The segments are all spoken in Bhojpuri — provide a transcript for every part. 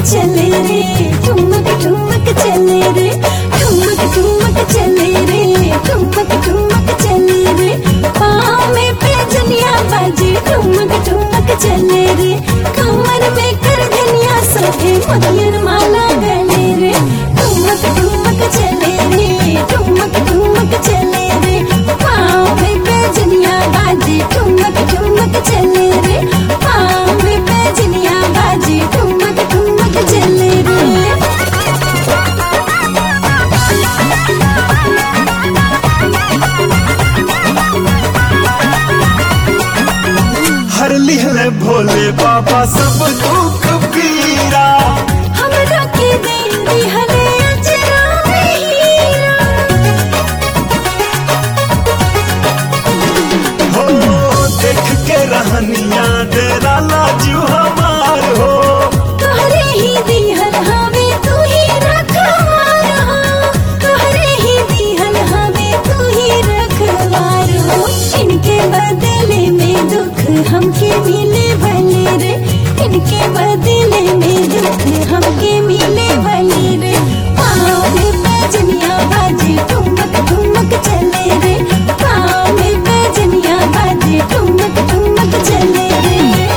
चले रे ठुमक ठुमक चले रे ठुमक ठुमक चले रे ठुमक ठुमक चले रे पाँव में पैजनिया बाजे ठुमक ठुमक चले रे कमर में कर धनिया सभे मगन माला गले रे ठुमक ठुमक चले रे ठुमक ठुमक चले रे पाँव में पैजनिया बाजे ठुमक ठुमक चले रे पाँव में पैजनिया बाजे ठुमक ठुमक चले रे हर लिहले भोले बाबा सब दुख पीरा हमरा के देंदी हले अजरा में हीरा हो देख के रहनिया डेरा लाजू हमार हो तोहरे ही दिहल हवे तू ही रखवार हो तोहरे ही दिहल हवे तू ही रखवार हो इनके बदले में दुख हमके मिले भले रे इनके बदले में दुख हमके मिले भले रे पाँव में पैजनिया बाजे ठुमक ठुमक चले रे पाँव में पैजनिया बाजे ठुमक ठुमक चले रे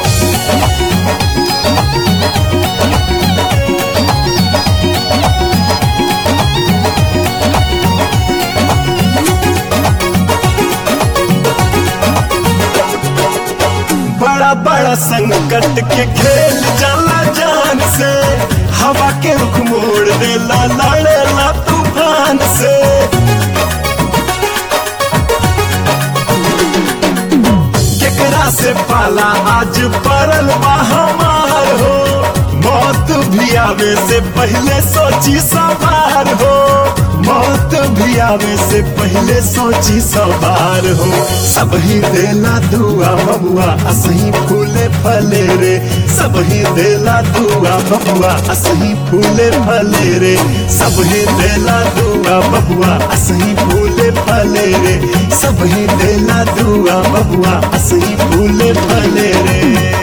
बड़ा बड़ा संकट के खेल जाला जान से हवा के रुख मोड़ देला लड़ेला तूफान से केकरा से पाला आज परल बा हमार हो मौत भी आवे से पहले सोची सवार हो मौत भी आवे से पहले सोची सवार हो सब ही देला दुआ बबुआ असही फूले फले रे सब ही देला दुआ बबुआ असही फूले फले रे सब ही देला दुआ बबुआ असही फूले फले रे सब ही देला दुआ बबुआ असही फूले फले रे